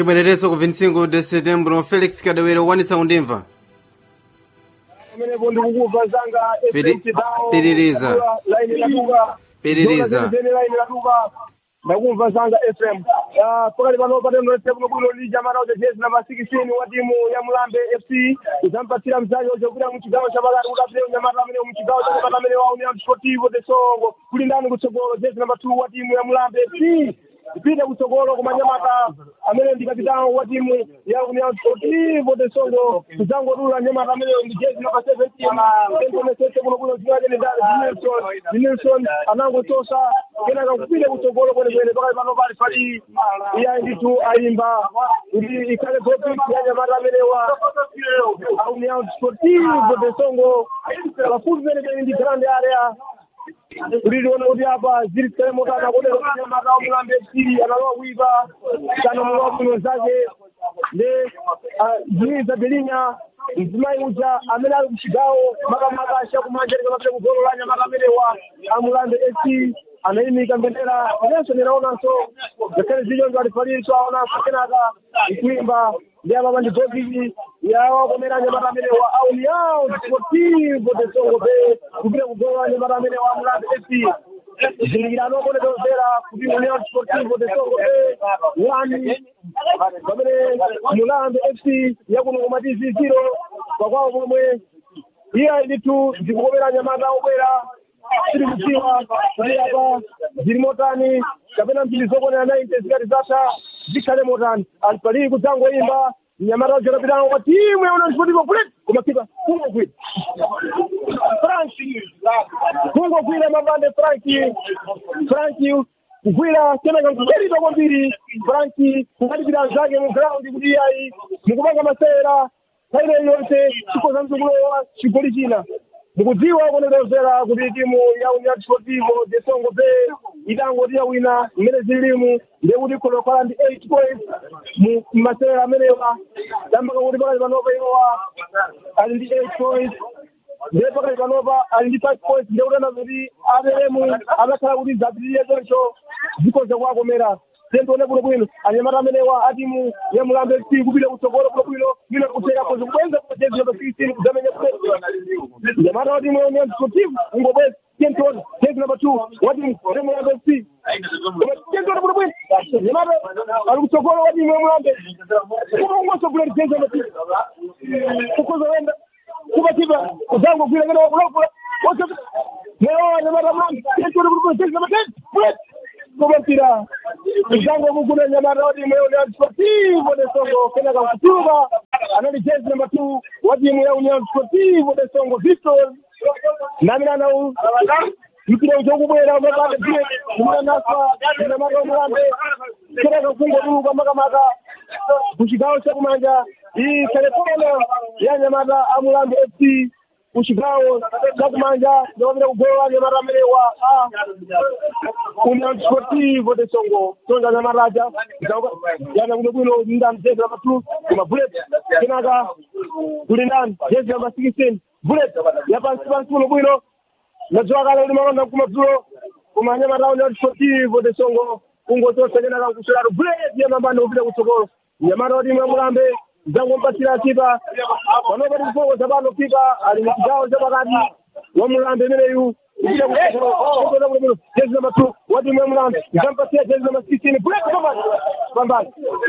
chibwerereso ku 25 de setembro felix kadawere wanitsa kundimva pamenepo ndikukuva zanga Piri- piririza. laini Piririza. laini latuka ndakumva zanga fm Ah, pakati pano patendo fm bwino lija marauje jezi namba 16 wa timu ya mulambe fc idzampatsira mzake uchokera muchigawo chapakati kuti apite unyamata amene muchigawo chapakati amene wawo ni amsportivo de songo kuli ndani kutsogolo jezi namba 2 wa timu ya mulambe fc ipite kutsogolo kumanyamata amene ndi kapitano wa timu ya union sportivo de songo kudzangodula nyamata amene ndi jezi namba 17 entomesese kuno kuno zinaje ni dinilson dinilson anangotosa kenaka kupite kutsogolo kwenekwene pakati pano pali pali iya nditu ayimba kuti ikhale topic ya nyamata amenewa union sportivo de songo pafupi penepene ndi grande area kuti tione kuti apa ziri zikale motana kodero nyamata omulambe fc analowa kuipa kana mulowa bwino zake le ziniza belinya mzimayi uja amene ali kuchigawo makamaka achakumanjereka mapite kugolo la nyamata amenewa amulambe fc anayimika mbendera inenso ndinaonanso ngakhale zilonzo alifaliso aonanso kenaka ikuimba ndi apapa ndi gokiki yawakomera nyamata amenewa auni yawo sportivo de songo pe kupita kugolo la nyamata amenewa amulambe fc zilingirano konetozera kuti union sportivo de songo pe wani pamene mulambe fc yakuno komatizi ziro pakwawo pomwe iya nditu zikukomera nyamata obwera tiri kudziwa kuti apa zili motani kapena mphindi zokonera 90 zikati zatha zikhale motani alipalii kudzangoimba nyamata zacapitano kwa timu ya union sportivo kulet kumakipa kungogwira frank kungogwira mapande franki franki kugwira kenaka nkugwirira kwambiri franki kungalipira zake mu ground kuti ayi mukupanga masewera nthawi yonse chikoza mzukuluwa chigoli china mukudziwa kunetozera kuti timu ya union sportivo de songo pe itangoti yawina mmene zilimu ndekuti ikholokhala ndi 8 points mu masewera amenewa dambaka kuti pakati panopa iwowa ali ndi 8 points ndiye pakati panopa ali ndi 5 points ndekutana kuti aperemu amakhala kuti zapitirire choncho zikoza kuwakomera tentione bwino bwino anyamata amenewa atimu ya mulambe fc kupita kutsogolo bwino bwino bwino kucheka kozi kubwenza kujezi namba 16 kudzamenya nyamata watimu ya union sportive ungobweza tentione jezi namba 2 watimu ya mulambe fc tentione bwino bwino nyamata ali kutsogolo watimu ya mulambe kuma ungosogolera jezi namba 2 kukoza wenda kubakipa uzango gwira ngene wakulakula lero nyamata mulambe tentione bwino bwino jezi namba 10 kubatira mzango mukuna nyamata wa timu ya union sportivo de songo kenaka kutuba anali jezi namba two wa timu ya union sportivo de songo victor naminana u mpira uchokubwera umapande pie kumunanaswa nyamata wa mulambe kenaka kungoduluka makamaka kuchigawo chakumanja iyi telefono ya nyamata amulambe fc kuchigawo chakumanja ndikapita kugolo nyamata amenewa union sportivo de songo tonga nyamataja yana kuno bwino ndani jezi namba two kuma bullet kenaka kuli ndani jezi namba 16 bullet yapansi pansi kuno bwino nadziwa kale kuti makonda kumadzulo kuma nyamata union sportivo de songo kungotosa kenaka nkusolatu bullet yamambande kupita kutsogolo nyamata wati mwamulambe zangompatsira kipa panopa tikufokoza pano kipa ali muchigawo chapakati wamulambe imeneyu jezi namba two wati mwamulambe zampatsira jezi namba sixteen bullet pambali pambali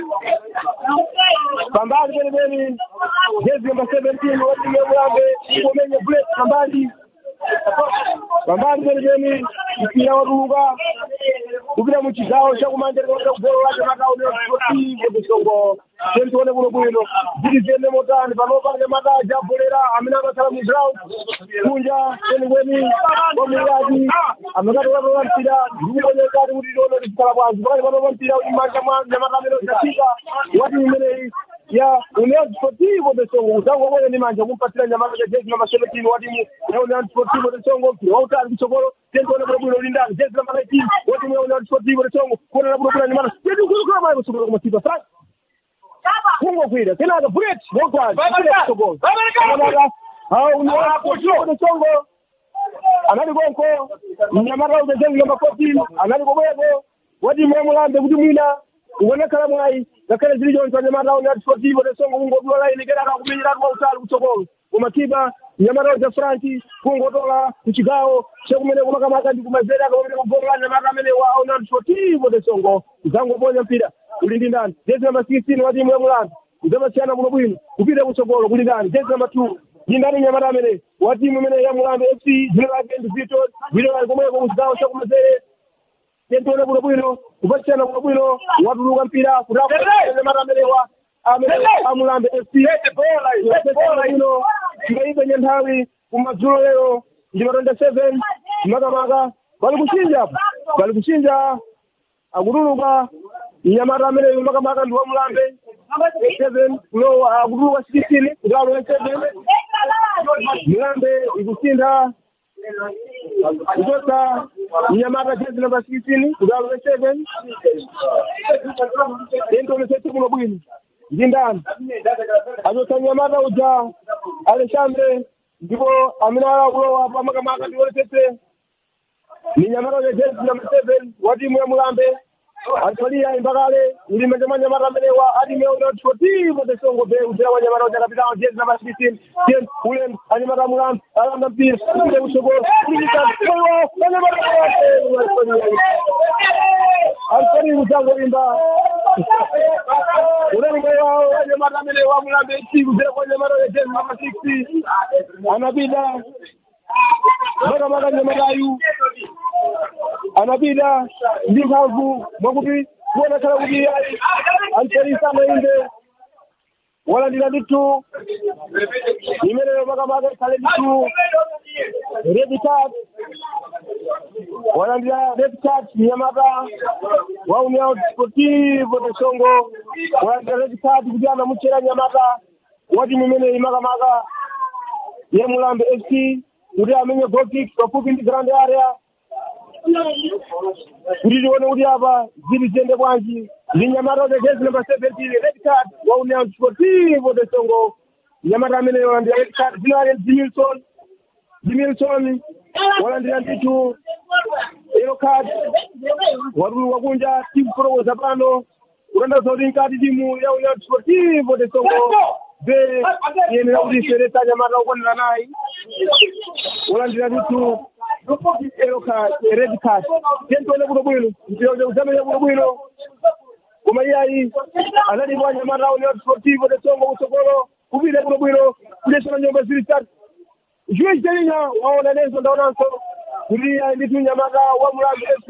pambali penepeni jezi namba seventeen wati mwamulambe kumenya bullet pambali pambali penepeni mpira watuluka kupita muchigawo chakumanjereka kupita kugolo lake matauni sportivo de songo tentione kuno bwino zili ziyende motani panopange mataja abolera amene amakhala mu ground kunja kwenikweni kwamuyaki amakatolatola mpira ndikuonekati kuti tione tisikala bwanji pakati panopa mpira kuti manja mwa nyamata amene uchafika wati imeneyi ya union sportivo de songo uzango moyo ni manja kumpatsira nyamata cha jezi namba 17 wa timu ya union sportivo de songo mpira wautali kutsogolo tentione kuno bwino lindani jezi namba 19 wa timu ya union sportivo de songo kuonera kuno bwino nyamata teti kuzukula mayi kusukula kumasipa sasa kungogwira kenaka bullet wogwazi kutsogolo nyamata hao union sportivo de songo anali konko nyamata uja jezi namba 14 anali komweko wa timu ya mulambe kuti mwina kuonekhala mwayi ngakhale zili choncho anyamata oni atifotivo tesongo kungodula laini kenaka kumenyeratu kwautali kutsogolo koma kipa nyamata ja franki kungotola kuchigawo chekumene kumakamaka ndi kumazere akamene kugola nyamata amenewa aoni atifotivo tesongo zangoponya mpira uli ndi ndani jezi namba 16 wa timu ya mulandu uzamasiyana kuno bwino kupita kutsogolo kuli ndani jezi namba 2 ndi ndani nyamata amene wa timu imene ya mulandu fc dzina lake ndi vito vito ali komweko kuchigawo chakumazere tentone kuno bwino kupachana kuno bwino watuluka mpira kutanyamata amenewa amene amulambe fc ino ngaipenye nthawi kumadzulo lero ndi matonda 7 makamaka bali kuchinja apo bali kuchinja akutuluka mnyamata amene makamaka ndi wamulambe seven kulowa akutuluka sixteen kuti alowe seven mulambe ikusintha kuchotsa mnyamata jezi namba sixteen kuti alowe seven tentonesetse kuno bwino ndi ndani achotsa mnyamata uja alexandre ndipo amene ala kulowa pamakamaka ndionesetse ni nyamata uja jezi namba seven wa timu ya mulambe alifalia imbakale ulimanja manyamata amenewa adimeonaotivo tesongo be udera wanyamata uja kapitao jezi namba sixteen ten ule anyamata mulambe alanda mpira upite kutsogolo alifani kutango imba ulengewa anyamata amenewa mulambe iti udera kwa nyamata uja jezi namba sixty anapita makamaka nyamatayu anapita ndi mphamvu mwakuti kuonekhala kuti alipolisana inde walandira ndithu imeneyo makamaka ikhale ndithu red card walandira red card mnyamata wa união sportivo de songo walandira red card kuti anamuchera nyamata wa timu imeneyi makamaka ya mulambe fc kuti amenye goal kick pafupi ndi grand area kuti tione kuti apa zili ziyende bwanji ndi nyamata uja jezi namba seventeen red card wa união sportivo de songo nyamata ameneyo walandira red card dzina lake dimilson dimilson walandira ndithu yellow card watuluka kunja timu kulowoza pano kutanthauza kuti nkati timu ya união sportivo de songo be yenera kuti iseresa nyamata ukwanira nayi walandira ndithu yellow card red card tentone kuno bwino mpira uzamenya kuno bwino koma iyayi analipo anyamata união sportivo de songo kutsogolo kupita kuno bwino kulesana nyumba zili tatu juiz jelinya waona nenso ndaonanso kuti ayi ndithu nyamata wa mulambi fc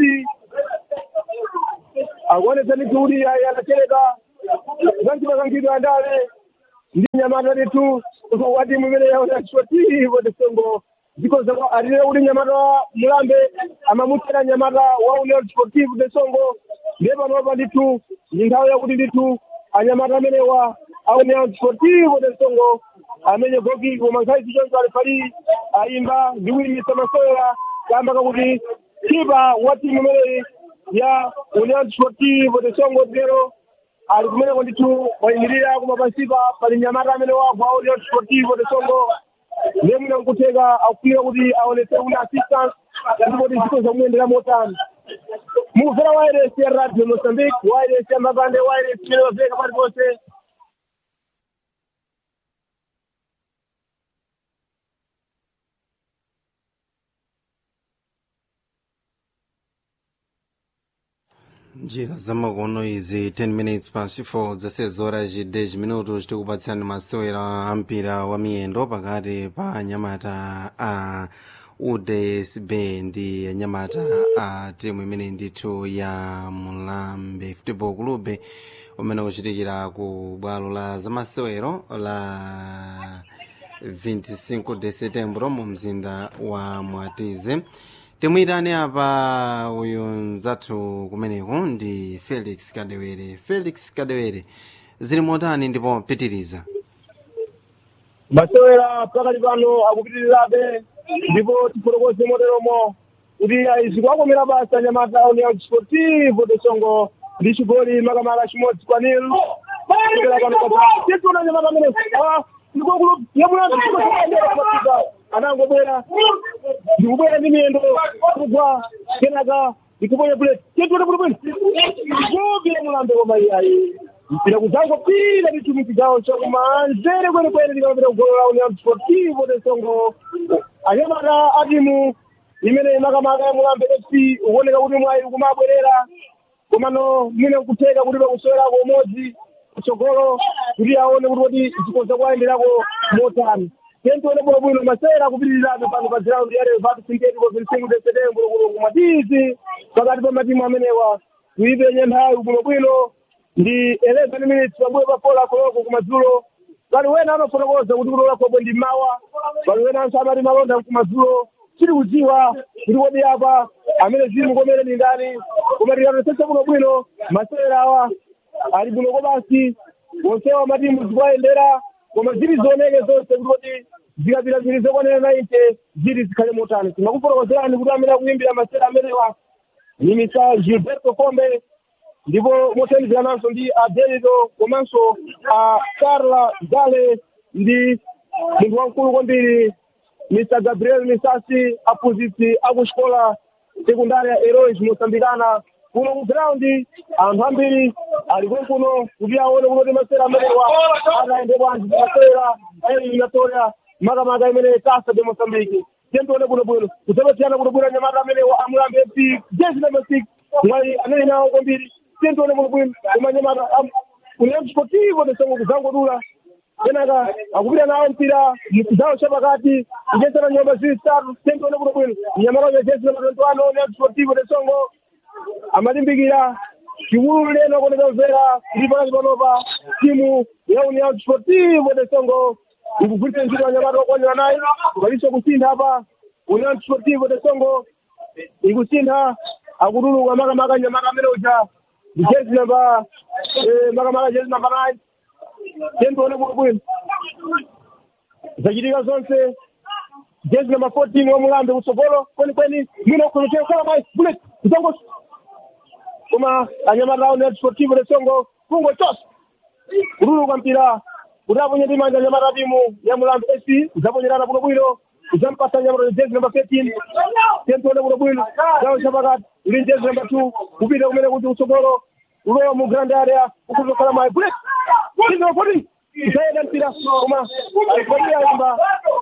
akuonesa ndithu kuti ayi anachereka zanchipakangidwa andale ndi nyamata ndithu wa timu imene yaona sportivo de songo zikoza alile kuti nyamata wa mulambe amamuchera nyamata wa union sportivo de songo ndiye panopa ndithu ndi nthawi yakuti ndithu anyamata amenewa a union sportivo de songo amenye goki koma nkhawi zichoncho alifali ayimba ndi kuyimisa masewera kamba kakuti kipa wa timu imeneyi ya union sportivo de songo lero ali kumeneko ndithu wayimirira koma pansipa pali nyamata amene wagwa union sportivo de songo ndiye mwina nkutheka akufika kuti aonetse una assistance ndipo tizito zamuyendera motani mukufera wireless ya radio mozambique wireless ya mapande wireless imene waveka paliponse njira zamakono izi 10 minutes past 4 zasezi horas 10 minutos tikupatsani masewera a mpira wa miyendo pakati pa anyamata a udsb ndi anyamata a timu imene ndithu ya mulambe football club umene ukuchitikira ku bwalo la zamasewero la 25 de setembro mu mzinda wa mwatize timuyitane apa uyu mzathu kumeneko ndi felix kadewere felix kadewere zili motani ndipo pitiriza masewera pakati pano akupitirirabe ndipo tifotokoze moteromo kuti izi kwakomera basa nyamata union sportivo de songo ndi chigoli makamaka chimodzi kwa nil kutera pano titiona nyamata amene ndikokulu yamuyaaanangobwera ndikubwera ndi miyendo kugwa kenaka ikuponya buleti chetule bwinobwino zobira mulambe koma iyayi mpira kuzango pira litumi kigawo chakumanzere kwenekwene likamapita kugolo la union sportivo de songo anyamata atimu imene makamaka ya mulambe fc ukuoneka kuti mwayi kumabwerera komano mwine kutheka kuti pakusowerako umodzi kutsogolo kuti aone kuti kodi zikoza kuwayenderako motani tentione bwinobwino masera kupitirirabe pano pa ground ya revatu sintético vincinco de setembro kuno kumatizi pakati pa matimu amenewa kuipenye nthawi bwinobwino ndi 11 minutes pambuyo pa fola koloko kumadzulo pali wena amafotokoza kuti kulola khobo ndi mawa pali wenanso amati malonda kumadzulo tiri kudziwa kuti kodi apa amene zimu komene ndi ndani koma tikatosesa bwinobwino masera awa ali bwinoko basi onsewa matimu zikuwayendera koma zili zioneke zonse kuti kodi zikapita zili zokwanira 90 zili zikhale motani timakufotokozerani kuti amene akuyimbira masera amenewa ni misa gilberto kombe ndipo mothandizananso ndi adelito komanso a carla gale ndi munthu wamkulu kwambiri mr gabriel misasi aphunzitsi akuxikola sekundaria heroes mosambikana kuno ku ground anthu ambiri ali konkuno kuti aone kunoti masera amenewa atayende bwanji masera eliminatoria makamaka imene kasa de mosambiki tentione bwinobwino kudzapatiyana bwinobwino anyamata amenewa amulambe fc jezi number six mwayi anali nawo kwambiri tentione bwinobwino koma anyamata union sportivo de songo kuzangodula kenaka akupita nawo mpira mchigawo chapakati kuchesana nyumba zili zitatu tentione bwinobwino mnyamata uja jezi number twenty one union sportivo de songo amalimbikira chiwulu leno kuoneka mvera kuti pakati panopa timu ya union sportivo de songo ikugwiritsa ntchito anyamata okwanira nayi paliso kusintha apa union sportivo de songo ikusintha akutuluka makamaka nyamata amene uja ndi jezi namba eh, makamaka jezi namba nine tentione bwinobwino zachitika zonse jezi namba fourteen wamulambe kutsogolo kwenikweni mwina kukhonotera kala mayi bullet kutongoso koma anyamata awo net sportivo de songo kungo chose kutuluka mpira kuti aponye ndi manja anyamata timu ya mulambe ac kudzaponyerana bwinobwino kudzampasa nyamata jezi namba thirteen tentione bwinobwino gawo chapakati ndi jezi namba two kupita kumene kuti kutsogolo ulowa mu grand area ukuzokhala mayi bullet jezi namba fourteen kudzayenda mpira koma alifali yayimba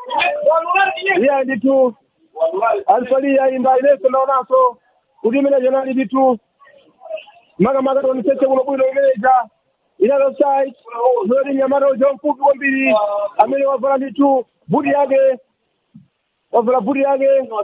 iya nditu alifali yayimba inenso ndaonanso kuti imene jonali nditu makamaka tionesese bwinobwino imeneja inalo site zoti nyamata uja mfupi kwambiri amene wavala nditu buti yake wavala buti yake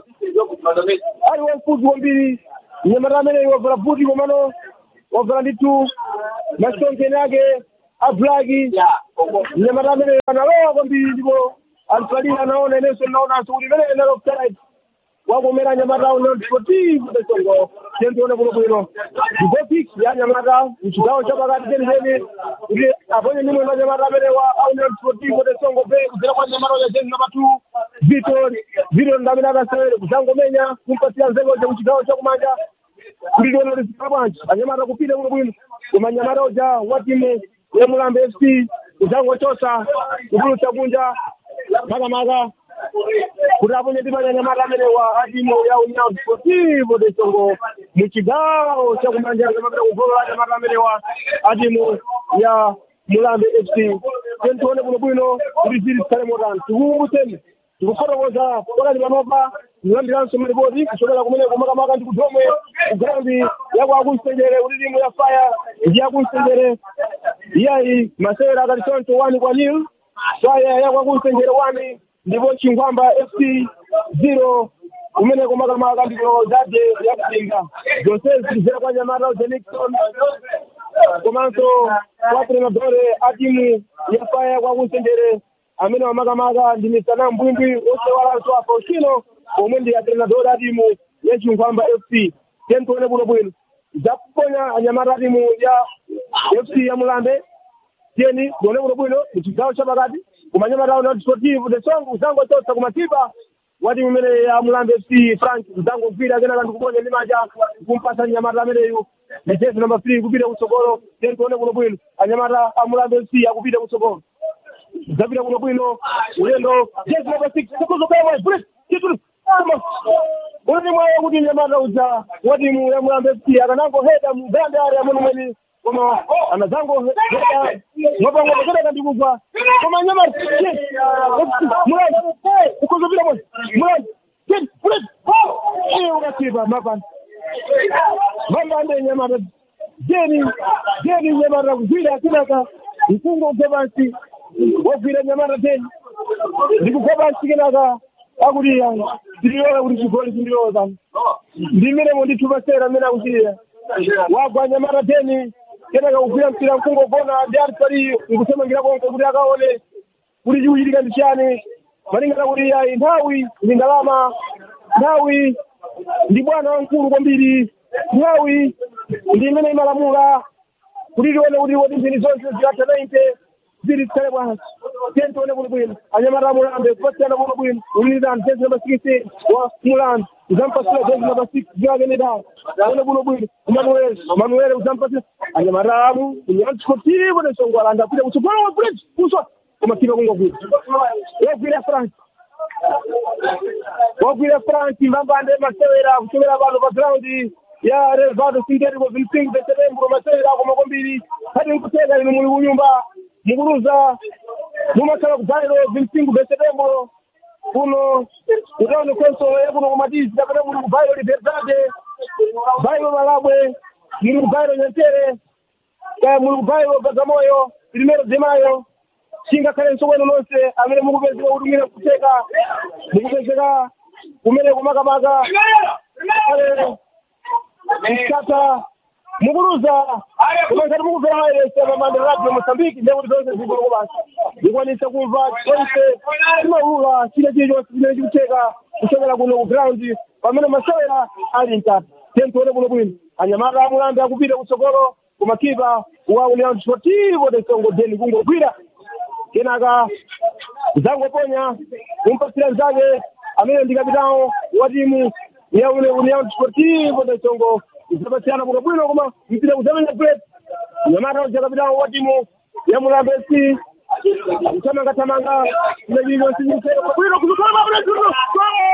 ali wamfupi kwambiri nyamata amene wavala buti komano wavala nditu masonkeni ake ablaki nyamata amene analowa kwambiri ndipo alifalira anaona inenso naonanso kuti imene inalo site wakomera nyamata uno sportivo de songo tentione bwinobwino ndipopik ya nyamata mchigawo chapakati penipeni kuti aponye nimwe na nyamata amene wa aunion sportivo de songo pe kudzera kwa nyamata uja jezi namba two vitor vitor ndamene akasewere kudzangomenya kumpatira nzekoje kuchigawo chakumanja kuti lione lisika bwanji anyamata kupita bwinobwino koma nyamata uja wa timu ya mulambe fc kudzangochosa kupulutsa kunja makamaka kuti aponye ndi manyanyamata amene wa adimo ya union sportivo de songo muchigawo chakumanja kamapita kugolo la anyamata amene wa adimo ya mulambe fc tentione bwinobwino kuti zili zikhale motani tikukumbutseni tikufotokoza pakati panopa kulambiranso maripoti kuchokera kumeneko makamaka ndi kudomwe kugraundi yakwakunsenjere kuti timu ya faya ndi yakunsenjere iyayi masewera akati choncho wani kwa nil faya yakwakunsenjere wani ndipo chingwamba fc zero kumeneko makamaka ndiko zade yakutinga zonse zilizera kwa nyamata uja nixon komanso kwa trenadore a timu ya faya kwakunsenjere amene wamakamaka ndi misana mbwimbwi osewalanso a faustino omwe ndi atrenador a timu ya chingwamba fc tentione bwinobwino zakuponya anyamata a timu ya fc ya mulambe tiyeni tione bwinobwino muchigawo chapakati koma anyamata awo not sportive de song uzangochotsa kumatipa wa timu imene ya mulambe fc frank uzangogwira kenaka ndikuponya ndi manja kumpasa nyamata ameneyu ndi jezi number three kupita kutsogolo tiyeni tione bwinobwino anyamata a mulambe fc akupita kutsogolo zapita kuno bwino ulendo jezi namba six sekuzokaya bullet titulu uli mwayo kuti nyamata uja wa timu ya mulambe fc akanangoheda mu ganda area mwenemweni koma anazangoheda mwapang'ono kedaka ndikufa koma nyamata mulambe ukuzopita mwe mulambe mulambe iye ukasipa mapani mambande nyamata jeni jeni nyamata kugwira akinaka mkungo ugebansi wogwira nyamata teni ndikugebansi kinaka akuti ndiliona kuti chigoli chindiloza ndimiremo ndithupa sera amene akuchira wagwa nyamata teni kenaka kugwira mpira mkungo gona ndi ali pali nkusemangira konko kuti akaone kuti chikuchitika ndi chiyani malingana kuti ayi nthawi ndi ndalama nthawi ndi bwana wamkulu kwambiri nthawi ndi imene imalamula kuti tione kuti woti mphini zonse zilatha 90 ziri zikhale bwanji tiye tione kuti bwino anyamata mulambe kupasiyana kuno bwino ulilizani jezi namba 16 wa mulambe uzampasira jezi namba 6 ziwakenedao tione kuno bwino manuel manuel uzampasira anyamatamu unyantsikotivo nesongwalanda apita kutsogolo wa bridge kuswa kumakipa kungogwira wagwira france wagwira france mbambande masewera kuchokera pano pa graundi ya relvado sinterico vincinque de setembro masewera ako makombiri kati nkuteka inu muli kunyumba mukuruza mumakhala kudzaliro vincinque de setembro kuno kutaone konso yakuno kumatizi kapena muli kubairo liberdade bairo malabwe muli kubairo nyantere kaya muli kubairo bagamoyo primero de mayo chingakhalenso kwenu nonse amene mukupezeka kuti mwina kuteka mukupezeka kumene kumakamaka mkata mukuruza kumene mukuvera maerese mamande radio mosambiki ndekuti zonse zigolo basi ndikwanisa kumva chonse chimaulula chile chilichonse chimene chikuteka kuchokera kuno ku ground pamene masewera ali mkata tentuone kuno bwino anyamata amulambe akupita kutsogolo kumakipa wa union sportivo de songo deni kungogwira kenaka zangoponya kumpasira mzake amene ndi kapitao wa timu ya union sportivo de songo zapasiyana kuno bwino koma mpira kuzamenya plate nyamata uja kapitao wa timu ya mulambe fc kutamanga tamanga imejiliyonsinyiseo bwino kuzukhala mabulezino